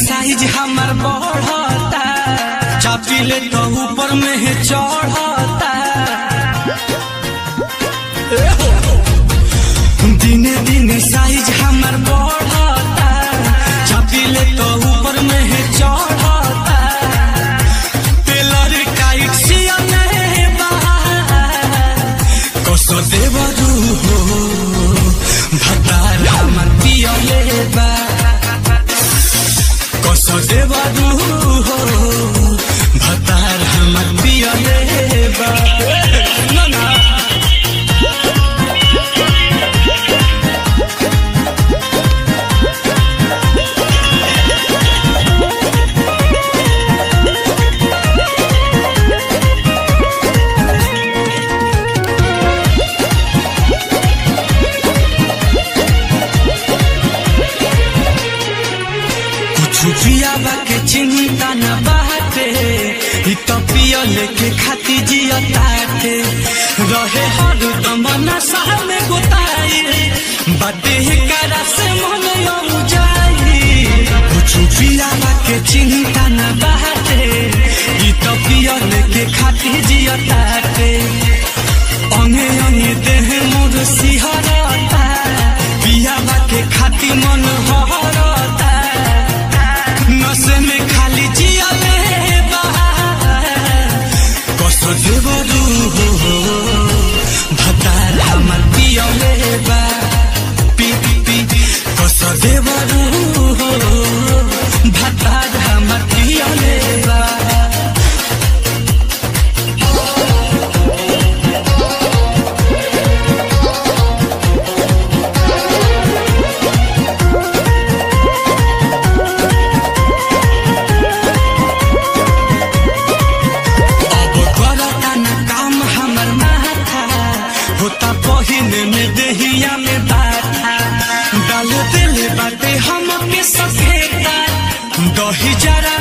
Size हमार बढ़ता चापिले तो ऊपर में है चढ़ता ए हो। दिने दिने साइज हमार बढ़ता चापिले तो ऊपर में है चढ़ता टेलर टाइट सियने बा कसो देवरू हो भतार हमर पियले बा कसो देवरू हो भतार हमर पियले बा ना ना कुछ पियाबा के चिंता न बाटे इ तो पियो लेके खाती जिया ताटे रहे हर दम नशा में गोताई बाटे करा से मन यऊ जाई कुछ पियाबा के चिंता न बाटे इ तो पियो लेके खाती जिया ताटे अंगे अंगे देह मोर सिहरता पियाबा के खाती मन हरता नशे में खाली जिया कसो देवरू हो भतार हमर पियले बा पी पी कसो देवरू हो भतार हमर पियले बा अब करता न काम हमर माथा होता पहिने में देहिया में बाथा डाल दिल बाटे हम के सफेदा दही जरा